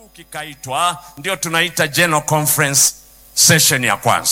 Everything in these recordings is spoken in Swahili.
kikaitwa, ndio tunaita General Conference session ya kwanza.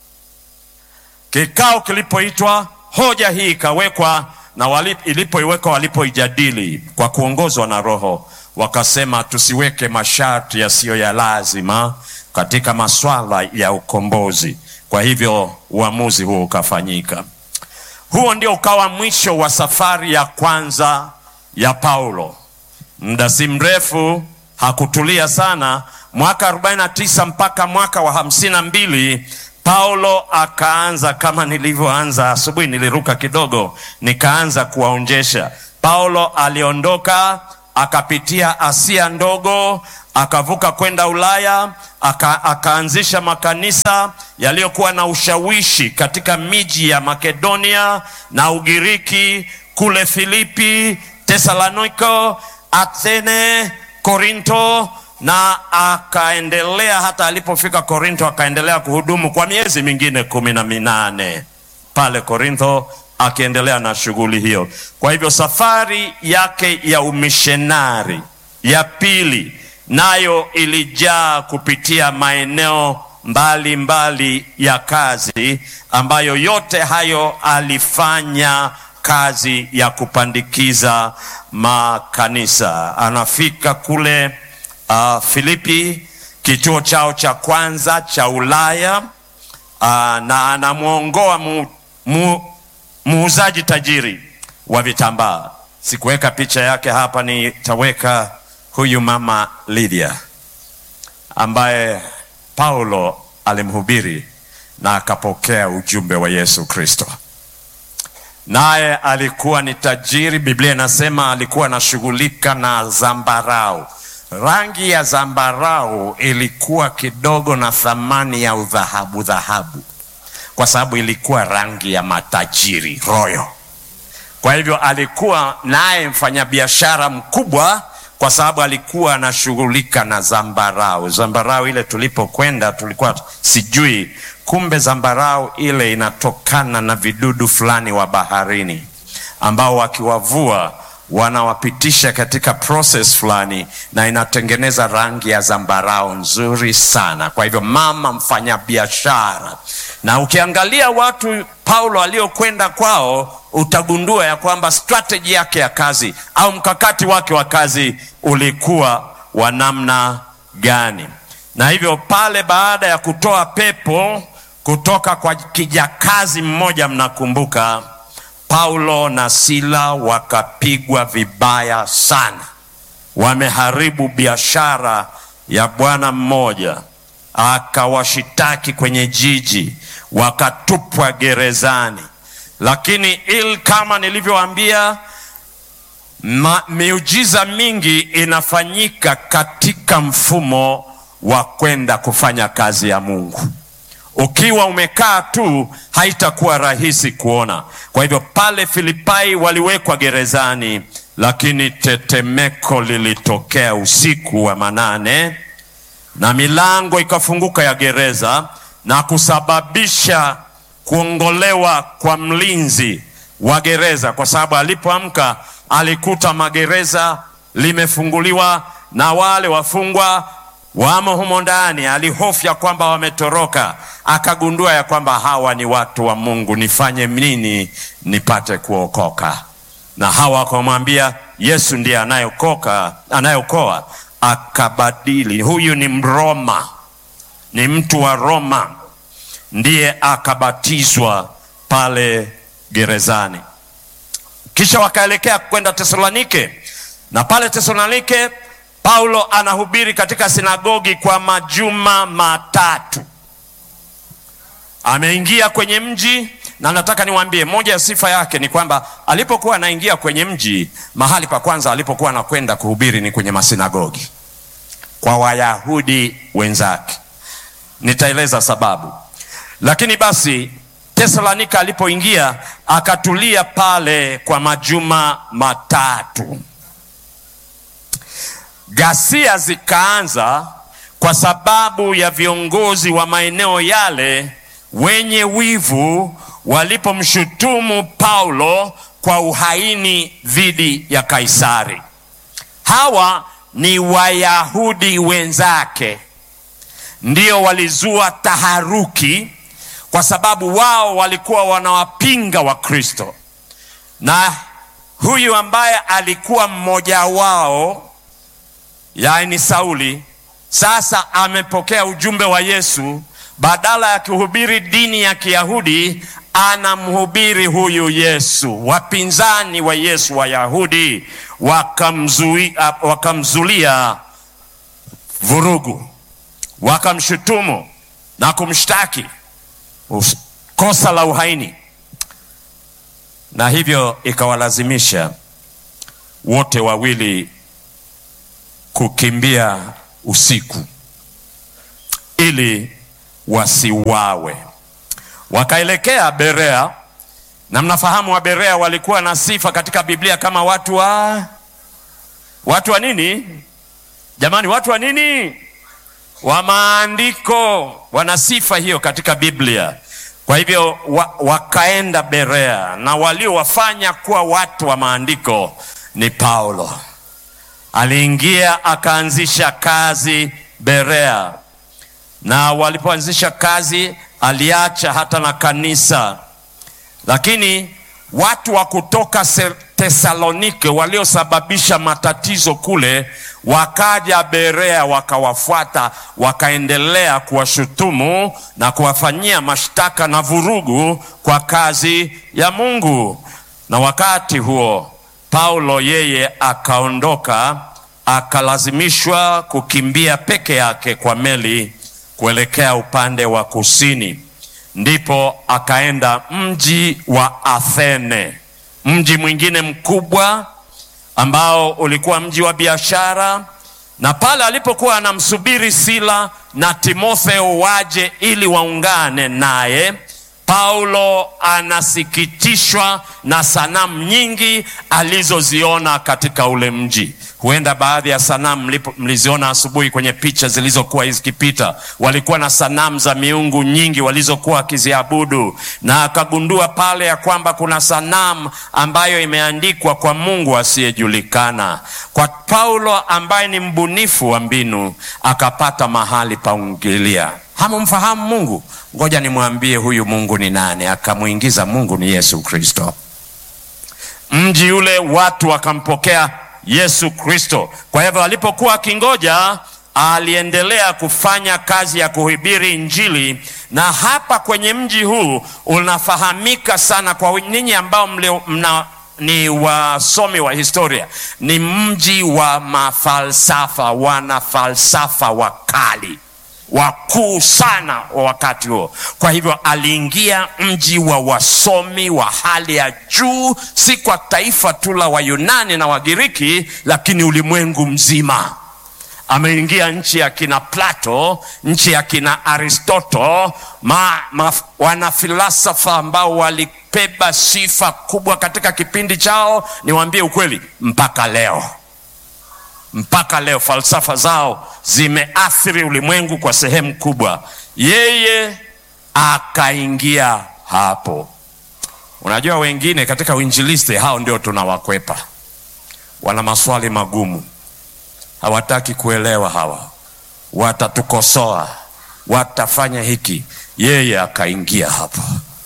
Kikao kilipoitwa, hoja hii ikawekwa na wali, ilipoiwekwa walipoijadili kwa kuongozwa na Roho wakasema tusiweke masharti yasiyo ya lazima katika maswala ya ukombozi. Kwa hivyo uamuzi huo ukafanyika. Huo ndio ukawa mwisho wa safari ya kwanza ya Paulo. Muda si mrefu, hakutulia sana. Mwaka 49 mpaka mwaka wa hamsini na mbili Paulo akaanza kama nilivyoanza asubuhi, niliruka kidogo, nikaanza kuwaonjesha. Paulo aliondoka akapitia Asia ndogo, akavuka kwenda Ulaya, aka, akaanzisha makanisa yaliyokuwa na ushawishi katika miji ya Makedonia na Ugiriki, kule Filipi, Tesaloniko, Athene, Korinto na akaendelea hata alipofika Korinto akaendelea kuhudumu kwa miezi mingine kumi na minane pale Korintho akiendelea na shughuli hiyo. Kwa hivyo safari yake ya umishenari ya pili nayo ilijaa kupitia maeneo mbalimbali mbali ya kazi, ambayo yote hayo alifanya kazi ya kupandikiza makanisa. Anafika kule uh, Filipi, kituo chao cha kwanza cha Ulaya, uh, na anamwongoa mu, mu, muuzaji tajiri wa vitambaa. Sikuweka picha yake hapa, nitaweka huyu mama Lydia ambaye Paulo alimhubiri na akapokea ujumbe wa Yesu Kristo. Naye alikuwa ni tajiri. Biblia inasema alikuwa anashughulika na zambarau. Rangi ya zambarau ilikuwa kidogo na thamani ya udhahabu dhahabu kwa sababu ilikuwa rangi ya matajiri royo. Kwa hivyo alikuwa naye mfanyabiashara mkubwa, kwa sababu alikuwa anashughulika na zambarau. Zambarau ile tulipokwenda tulikuwa sijui, kumbe zambarau ile inatokana na vidudu fulani wa baharini ambao wakiwavua wanawapitisha katika process fulani na inatengeneza rangi ya zambarau nzuri sana. Kwa hivyo mama mfanyabiashara, na ukiangalia watu Paulo aliokwenda kwao utagundua ya kwamba strategy yake ya kazi au mkakati wake wa kazi ulikuwa wa namna gani. Na hivyo pale, baada ya kutoa pepo kutoka kwa kijakazi mmoja, mnakumbuka Paulo na Sila wakapigwa vibaya sana, wameharibu biashara ya bwana mmoja, akawashitaki kwenye jiji, wakatupwa gerezani. Lakini il kama nilivyowaambia, miujiza mingi inafanyika katika mfumo wa kwenda kufanya kazi ya Mungu. Ukiwa umekaa tu haitakuwa rahisi kuona. Kwa hivyo pale Filipai waliwekwa gerezani, lakini tetemeko lilitokea usiku wa manane na milango ikafunguka ya gereza na kusababisha kuongolewa kwa mlinzi wa gereza, kwa sababu alipoamka alikuta magereza limefunguliwa na wale wafungwa wamo humo ndani. Alihofia kwamba wametoroka, akagundua ya kwamba hawa ni watu wa Mungu, nifanye nini nipate kuokoka? Na hawa wakamwambia Yesu ndiye anayeokoka, anayeokoa. Akabadili, huyu ni Mroma, ni mtu wa Roma, ndiye akabatizwa pale gerezani. Kisha wakaelekea kwenda Tesalonike, na pale Tesalonike Paulo anahubiri katika sinagogi kwa majuma matatu. Ameingia kwenye mji, na nataka niwaambie, moja ya sifa yake ni kwamba alipokuwa anaingia kwenye mji, mahali pa kwanza alipokuwa anakwenda kuhubiri ni kwenye masinagogi kwa Wayahudi wenzake. Nitaeleza sababu, lakini basi Tesalonika alipoingia akatulia pale kwa majuma matatu. Ghasia zikaanza kwa sababu ya viongozi wa maeneo yale wenye wivu walipomshutumu Paulo kwa uhaini dhidi ya Kaisari. Hawa ni Wayahudi wenzake ndio walizua taharuki, kwa sababu wao walikuwa wanawapinga Wakristo, na huyu ambaye alikuwa mmoja wao, yaani Sauli, sasa amepokea ujumbe wa Yesu. Badala ya kuhubiri dini ya Kiyahudi, anamhubiri huyu Yesu. Wapinzani wa Yesu Wayahudi wakamzuia, wakamzulia vurugu, wakamshutumu na kumshtaki kosa la uhaini, na hivyo ikawalazimisha wote wawili kukimbia usiku ili wasiwawe. Wakaelekea Berea, na mnafahamu wa Berea walikuwa na sifa katika Biblia kama watu wa watu wa nini jamani? Watu wa nini? Wa maandiko. Wana sifa hiyo katika Biblia. Kwa hivyo wa, wakaenda Berea, na waliowafanya kuwa watu wa maandiko ni Paulo. Aliingia akaanzisha kazi Berea, na walipoanzisha kazi aliacha hata na kanisa, lakini watu wa kutoka Tesalonike waliosababisha matatizo kule wakaja Berea, wakawafuata, wakaendelea kuwashutumu na kuwafanyia mashtaka na vurugu kwa kazi ya Mungu. Na wakati huo Paulo yeye akaondoka, akalazimishwa kukimbia peke yake kwa meli kuelekea upande wa kusini, ndipo akaenda mji wa Athene, mji mwingine mkubwa ambao ulikuwa mji wa biashara. Na pale alipokuwa anamsubiri Sila na Timotheo waje ili waungane naye, Paulo anasikitishwa na sanamu nyingi alizoziona katika ule mji. Huenda baadhi ya sanamu mliziona asubuhi kwenye picha zilizokuwa zikipita. Walikuwa na sanamu za miungu nyingi walizokuwa wakiziabudu, na akagundua pale ya kwamba kuna sanamu ambayo imeandikwa kwa Mungu asiyejulikana. Kwa Paulo ambaye ni mbunifu wa mbinu, akapata mahali pa kuingilia. Hamumfahamu Mungu? Ngoja nimwambie huyu Mungu ni nani. Akamwingiza Mungu ni Yesu Kristo. Mji ule watu wakampokea Yesu Kristo. Kwa hivyo alipokuwa akingoja, aliendelea kufanya kazi ya kuhubiri Injili, na hapa kwenye mji huu unafahamika sana kwa ninyi ambao mlio, mna, ni wasomi wa historia, ni mji wa mafalsafa, wana falsafa wakali wakuu sana wa wakati huo. Kwa hivyo aliingia mji wa wasomi wa hali ya juu, si kwa taifa tu la Wayunani na Wagiriki, lakini ulimwengu mzima. Ameingia nchi ya kina Plato, nchi ya kina Aristoto, ma, ma, wanafilosofa ambao walibeba sifa kubwa katika kipindi chao. Niwaambie ukweli, mpaka leo mpaka leo falsafa zao zimeathiri ulimwengu kwa sehemu kubwa. Yeye akaingia hapo. Unajua, wengine katika uinjilisti hao ndio tunawakwepa, wana maswali magumu, hawataki kuelewa. Hawa watatukosoa, watafanya hiki. Yeye akaingia hapo.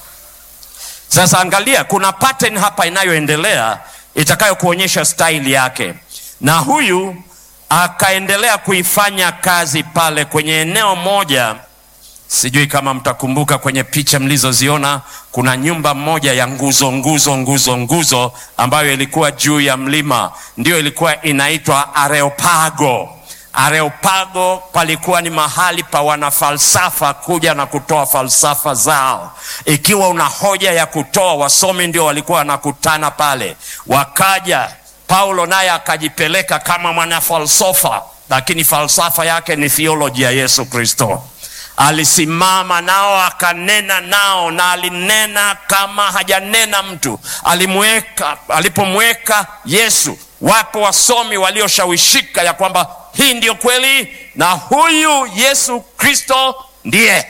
Sasa angalia, kuna pattern hapa inayoendelea itakayokuonyesha staili yake na huyu akaendelea kuifanya kazi pale kwenye eneo moja. Sijui kama mtakumbuka kwenye picha mlizoziona, kuna nyumba moja ya nguzo nguzo nguzo nguzo ambayo ilikuwa juu ya mlima, ndiyo ilikuwa inaitwa Areopago. Areopago palikuwa ni mahali pa wanafalsafa kuja na kutoa falsafa zao. Ikiwa una hoja ya kutoa, wasomi ndio walikuwa wanakutana pale, wakaja Paulo naye akajipeleka kama mwanafalsafa, lakini falsafa yake ni theology ya Yesu Kristo. Alisimama nao akanena nao, na alinena kama hajanena mtu. Alimweka, alipomweka Yesu, wapo wasomi walioshawishika ya kwamba hii ndiyo kweli na huyu Yesu Kristo ndiye.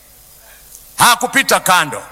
Hakupita kando,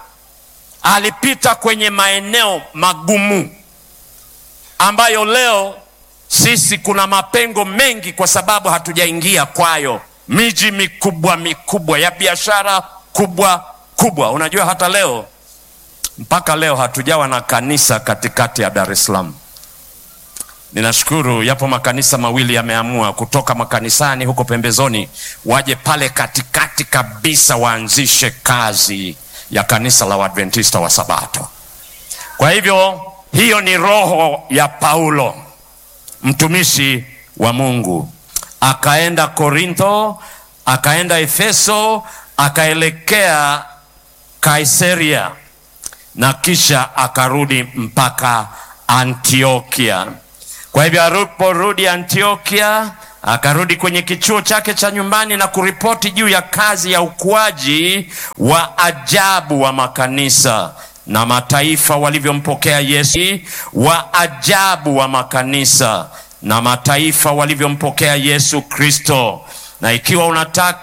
alipita kwenye maeneo magumu ambayo leo sisi kuna mapengo mengi kwa sababu hatujaingia kwayo. Miji mikubwa mikubwa ya biashara kubwa kubwa. Unajua hata leo mpaka leo hatujawa na kanisa katikati ya Dar es Salaam. Ninashukuru yapo makanisa mawili yameamua kutoka makanisani huko pembezoni waje pale katikati kabisa waanzishe kazi ya kanisa la Waadventista wa Sabato. Kwa hivyo hiyo ni roho ya Paulo mtumishi wa Mungu, akaenda Korintho, akaenda Efeso, akaelekea Kaisaria na kisha akarudi mpaka Antiokia. Kwa hivyo aliporudi Antiokia, akarudi kwenye kichuo chake cha nyumbani na kuripoti juu ya kazi ya ukuaji wa ajabu wa makanisa na mataifa walivyompokea Yesu, wa ajabu wa makanisa na mataifa walivyompokea Yesu Kristo. Na ikiwa unataka